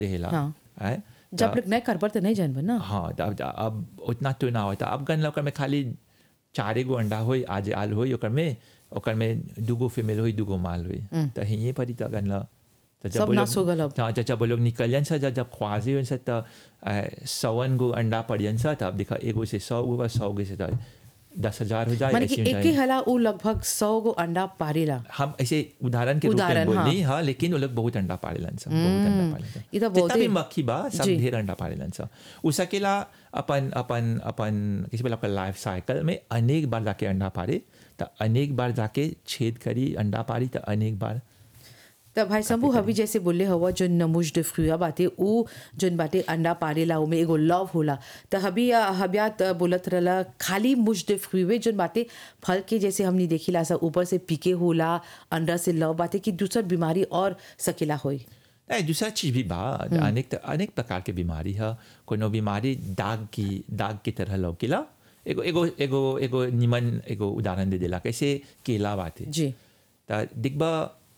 देला हाँ। है जब लोग नहीं कर पर तो नहीं जानब ना हाँ त अब अब उतना तो ना होता अब गन ओकर में खाली चारे गो अंडा होई आज आल होई ओकर में ओकर में दूगो फीमेल होई दूगो माल होई त हिये परी त गन ल त सब नाश हो गल अब। हाँ जब जब वो लोग निकलियन सा जब जब ख्वाजी हुन सा त सवन गो अंडा पड़ियन सा त अब देखा एगो से सौ गो बा सौ गो से त दस हजार हो जाए माने कि ऐसे हो एक जाए। ही हला वो लगभग सौ गो अंडा पारेला हम ऐसे उदाहरण के रूप में उदाहरण, बोली हाँ लेकिन वो लोग बहुत अंडा पाड़ेलन सब बहुत अंडा पाड़ेलन ये तो जितना बहुत भी ही- मक्खी बा सब जी। ढेर अंडा पाड़ेलन सब उ सकेला अपन अपन अपन किसी बोला अपन लाइफ साइकिल में अनेक बार जाके अंडा पाड़े तो अनेक बार जाके छेद करी अंडा पाड़ी तो अनेक बार तब भाई शंभू हवी जैसे बोले हवा जो नमुज डिफ्रुआ बाटे ऊ जोन बाटे अंडा पारेला उमे एगो लव होला त हबी हबिया त बोलत रहला खाली मुज डिफ्रुए जोन बाटे फल के जैसे हमनी देखिला सा ऊपर से पीके होला अंडा से लव बाटे कि दूसर बीमारी और सकेला होई नहीं दूसरा चीज भी बा अनेक अनेक प्रकार के बीमारी है कोनो बीमारी दाग की दाग की तरह लौकेला एगो एगो एगो एगो निमन एगो उदाहरण दे देला कैसे केला बाटे जी त दिखबा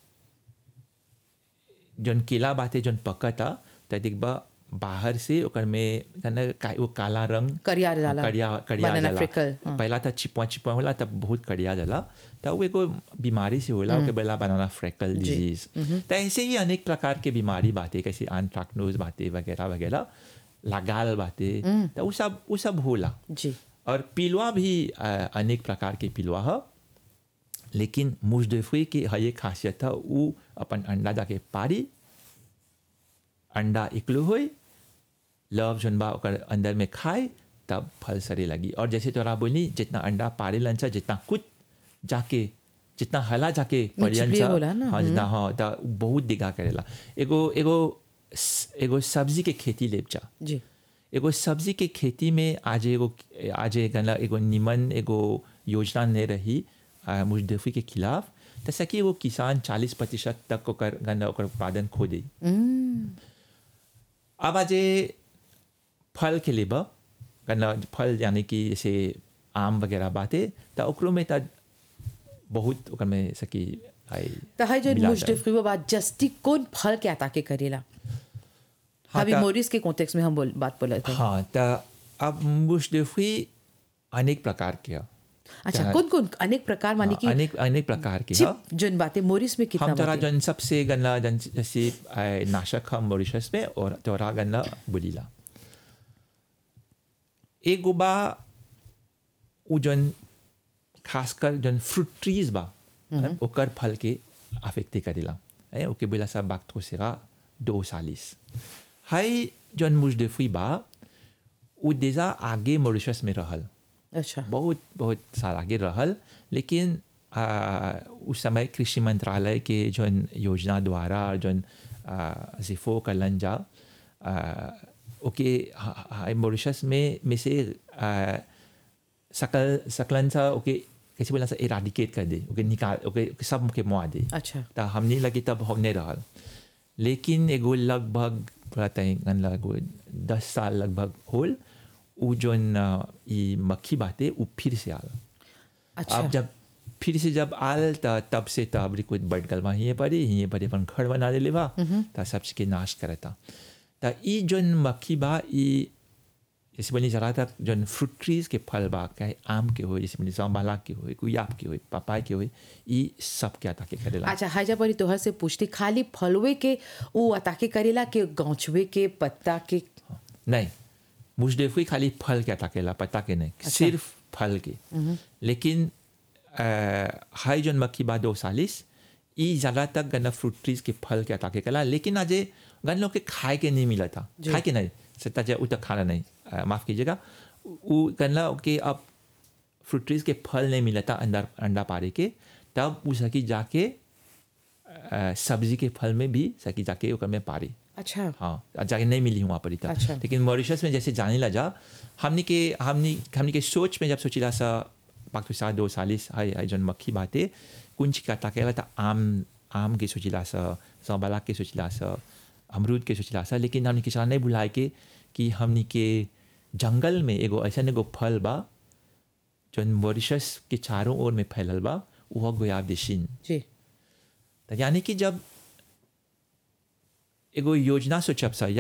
जौन केला बाटे जौन पकता त दिखबा बाहर से ओकर में कना का- वो काला रंग करिया जाला कड़िया कड़िया Banana जाला freckle, हाँ। पहला त चिपवा चिपवा होला तब बहुत कड़िया जाला त वो एगो बीमारी से होला ओके बोला बनाना फ्रेकल डिजीज त ऐसे ही अनेक प्रकार के बीमारी बाटे कैसे आंट्राक्नोज बाटे वगैरह वगैरह लगाल बाटे त वो सब वो सब होला जी और पिलुआ भी अ, अनेक प्रकार के पिलुआ है लेकिन मुजदफी की है ये खासियत है वो अपन अंडा जाके पारी अंडा इकलू होई लव जोन बा ओकर अंदर में खाए तब फल सरे लगी और जैसे तोरा बोली जितना अंडा पारे लन सा जितना कुछ जाके जितना हला जाके पड़ियन चिपलिए सा होला ना, हाँ जितना हाँ त बहुत दिगा करेला एगो एगो एगो सब्जी के खेती लेप जा जी एगो सब्जी के खेती में आज एगो आज गला एगो निमन एगो योजना नहीं रही आ, मुजदफी के खिलाफ तैसा कि वो किसान चालीस प्रतिशत तक ओकर गन्ना ओकर उत्पादन खो दी अब आज ये फल के लिए बा गन्ना फल यानी कि जैसे आम वगैरह बाते तो ओकरो में त बहुत ओकर में सकी आई त है जो मिला मुज जाए। डिफ्रुआ बात जस्टी कौन फल के अता के करेला हाँ, हबी त- मोरिस के कॉन्टेक्स्ट में हम बोल बात बोले थे हाँ तो अब मुजदफी अनेक प्रकार के है अच्छा कौन कौन अनेक प्रकार माने कि अनेक अनेक प्रकार की है चिप जोन बातें मोरिस में कितना हम तोरा बातें? जन सबसे गन्ना जन जैसे आ, नाशक हम मॉरिशस में और तोरा गन्ना बुलीला एक गुबा उ जन खासकर जन फ्रूट ट्रीज बा ओकर फल के अफेक्टे करेला है ओके बोला सा बात को सेरा दो सालिस हाई जन मुजदफी बा उ देजा आगे मॉरिशस में रहल अच्छा बहुत बहुत साल आगे रहल लेकिन आ, उस समय कृषि मंत्रालय के जौन योजना द्वारा जौन आ, जिफो कलन जा आ, ओके हा- हा- मॉरिशस में में से आ, सकल सकलन सा ओके कैसे बोला सा इराडिकेट कर दे ओके निकाल ओके ओके सब के मुआ दे अच्छा त हमने लगे तब हमने रहल लेकिन एगो लगभग पता है लगभग दस साल लगभग होल उ जोन अ, ई मक्खी बाते उ फिर से आल अच्छा अब जब फिर से जब आल त तब से त अबरी कुछ बट गल हिये पड़ी हिये पड़ी अपन घर बना ले बा त सबसे के नाश करता त ई जोन मक्खी बा ई जैसे बनी जरा तक जोन फ्रूट ट्रीज के फल बा चाहे आम के हो जैसे बनी जाम्बाला के हो गुयाब के हो पपाय के हो ई सब के अता के करेला अच्छा हाजा परी तोहर से पूछती खाली फलवे के वो अताके करेला के गौचवे के पत्ता के नहीं मुजदफी खाली फल के अटकेला पता के नहीं सिर्फ फल के लेकिन अ, हाई जन मक्खी बा दो सालिस ई ज़्यादा तक गन्ना फ्रूट ट्रीज के फल के अटाके कला लेकिन आज गन लोग के खाए के नहीं मिला था खाए के नहीं सत्ता जा उ तक खाना नहीं अ, माफ कीजिएगा वो गन्ना के अब फ्रूट ट्रीज के फल नहीं मिला था अंदर अंडा पारे के तब उ सकी जाके अ, सब्जी के फल में भी सकी जाके ओकर में पारी अच्छा हाँ जाके नहीं मिली हूँ वहाँ पर इतना अच्छा। लेकिन मॉरिशस में जैसे जाने लगा हमने के हमने हमने के सोच में जब सोचिला सा पाक तो दो सालिस हाय हाय जन मक्खी बाते कुंच का ताकेला था आम आम के सोचिला सा संबाला के सोचिला सा अमरूद के सोचिला सा लेकिन हमने किसान नहीं बुलाए के कि हमने के जंगल में एगो ऐसा एगो फल बा जौन मॉरिशस के चारों ओर में फैलल बा वह गोयाब देशिन जी तो यानी कि जब एगो योजना सोचब सा या